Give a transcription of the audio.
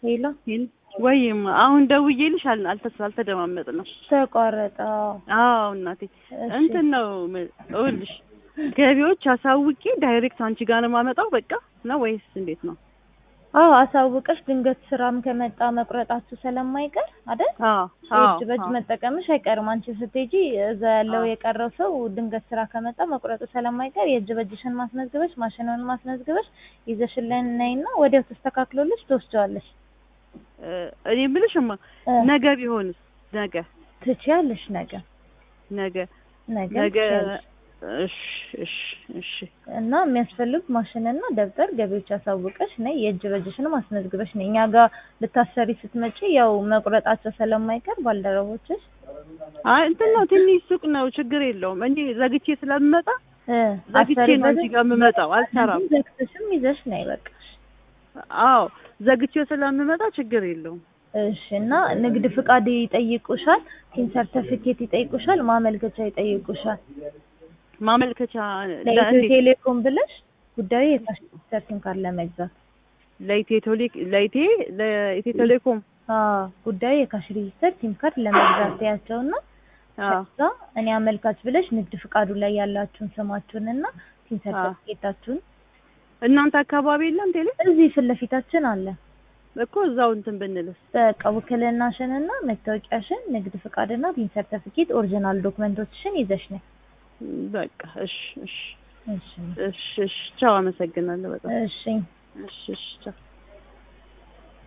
ሄሎ ወይም አሁን ደውዬልሽ አል- አልተስ አልተደማመጥንም። ተቋረጠ። አዎ እናቴ እሺ። እንትን ነው ም- እውልሽ ገቢዎች አሳውቄ ዳይሬክት አንቺ ጋር ነው የማመጣው በቃ ነው ወይስ እንዴት ነው? አዎ አሳውቀሽ ድንገት ስራም ከመጣ መቁረጣችሁ ስለማይቀር አይደል? አዎ አዎ እጅ በእጅ መጠቀምሽ አይቀርም። አንቺ ስትሄጂ እዛ ያለው አዎ። የቀረው ሰው ድንገት ስራ ከመጣ መቁረጡ ስለማይቀር የእጅ በእጅሽን ማስመዝግበሽ ማሽኑን ማስመዝግበሽ ይዘሽልን ነይና ወዲያው ተስተካክሎልሽ ትወስጂዋለሽ። እ፣ እኔ የምልሽማ እ፣ ነገ ቢሆንስ ነገ ትችያለሽ። ነገ ነገ ነገ ነገ ትችያለሽ። እሺ እሺ እሺ እና የሚያስፈልግ ማሽንና ደብተር ገቢዎች አሳውቀሽ ነይ። የእጅ በእጅሽን ማስመዝግበሽ ነይ። እኛ ጋር ልታሰሪ ስትመጪ ያው መቁረጣቸው ስለማይቀር ባልደረቦችሽ አይ እንትን ነው ትንሽ ሱቅ ነው ችግር የለውም እኔ ዘግቼ ስለምመጣ እ ዘግቼ ነው አንቺ አሰሪበትም ጋር የምመጣው አልሰራም ዘግተሽም ይዘሽ ነይ በቃ። አዎ ዘግቼ ስለምመጣ ችግር የለውም እሺ እና ንግድ ፍቃድ ይጠይቁሻል፣ ቲን ሰርተፊኬት ይጠይቁሻል፣ ማመልከቻ ይጠይቁሻል። ማመልከቻ ለኢትዮ ለእንዴት ቴሌኮም ብለሽ ጉዳዩ የካሽ ሰርቲን ካርድ ለመግዛት ለኢትዮ ቴሌ- ለኢቴ ለኢትዮ ቴሌኮም አዎ ጉዳዩ የካሽ ሬጂስተር ሲም ካርድ ለመግዛት ያቸውና አዎ ከዛ እኔ አመልካች ብለሽ ንግድ ፍቃዱ ላይ ያላችሁን ስማችሁን እና ቲን ሰርተፊኬታችሁን እናንተ አካባቢ የለም ቴሌ እዚህ ፊት ለፊታችን አለ። እኮ እዛው እንትን ብንልስ በቃ ውክልናሽንና መታወቂያሽን፣ ንግድ ፍቃድና ቲን ሰርተፊኬት ኦሪጂናል ዶክመንቶችሽን ይዘሽ ነይ። በቃ እሺ እሺ እሺ እሺ እሺ ቻው አመሰግናለሁ በጣም እሺ እሺ እሺ ቻው